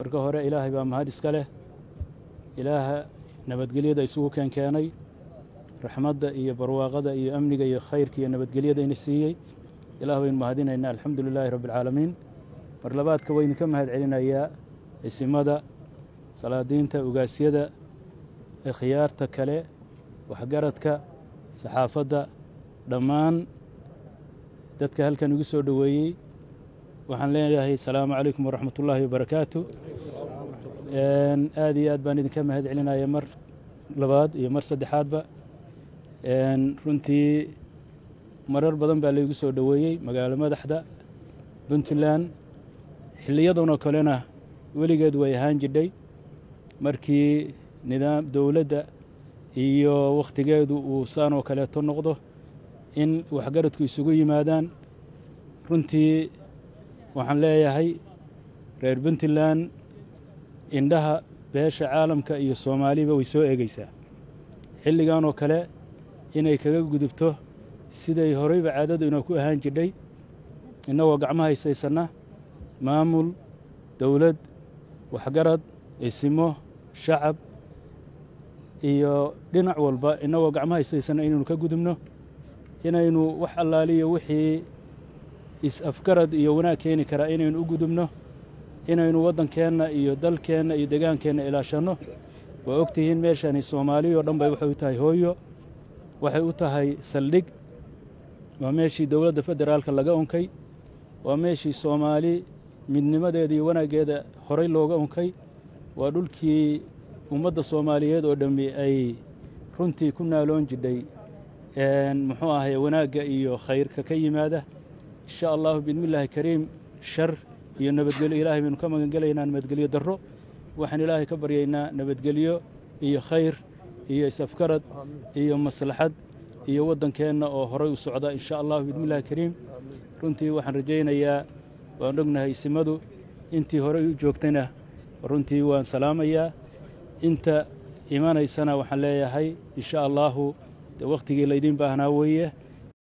marka hore ilaahay baa mahad iska leh ilaaha nabadgelyada isugu keenkeenay raxmadda iyo barwaaqada iyo amniga iyo khayrka iyo nabadgelyada ina siiyey ilaah baynu mahadinaynaa alxamdu lilaahi rabbi alcaalamiin mar labaadka waa idinka mahad celinayaa isimada salaadiinta ugaasyada khiyaarta kale waxgaradka saxaafadda dhammaan dadka halkan igu soo dhoweeyey waxaan leeyahay asalaamu calaykum waraxmat ullaahi wabarakaatu aad iyo aad baan idinka mahad celinaya mar labaad iyo mar saddexaadba runtii marar badan baa laygu soo dhoweeyey magaalo madaxda puntland xiliyadanoo kalena weligeed way ahaan jidhay markii nidaam dowladda iyo wakhtigeedu uu saanoo kaleeto noqdo in waxgaradku isugu yimaadaan runtii waxaan leeyahay reer puntland indhaha beesha caalamka iyo soomaaliba way soo eegeysaa xilligan oo kale inay kaga gudubto siday horeyba caadadu inoo ku ahaan jidhay innagoo gacmaha haysaysanna maamul dowlad waxgarad isimo shacab iyo dhinac walba innagoo gacmaha haysaysanna inaynu ka gudubno inaynu wax allaaliyo wixii is-afgarad iyo wanaag keeni karaa inaynu u gudubno inaynu waddankeenna iyo dalkeenna iyo degaankeenna ilaashanno waa og tihiin meeshani soomaaliya oo dhan bay waxay u tahay hooyo waxay u tahay saldhig waa meeshii dowladda federaalka laga unkay waa meeshii soomaali midnimadeeda iyo wanaaggeeda horay looga unkay waa dhulkii ummadda soomaaliyeed oo dhammi ay runtii ku naaloon jidhay muxuu ahay wanaagga iyo khayrka ka yimaada insha allahu biidnillaahi kariim shar iyo nabadgelyo ilaahay baynu ka magangelaynaa nabadgelyo darro waxaan ilaahay ka baryaynaa nabadgelyo iyo khayr iyo is-afgarad iyo maslaxad iyo waddankeenna oo horay u socda insha allahu biidnillahi kariim runtii waxaan rajaynayaa waan ognahay isimadu intii horey u joogtayna runtii waan salaamayaa inta imanaysana waxaan leeyahay insha allaahu de wakhtigii laydiin baahnaa weeye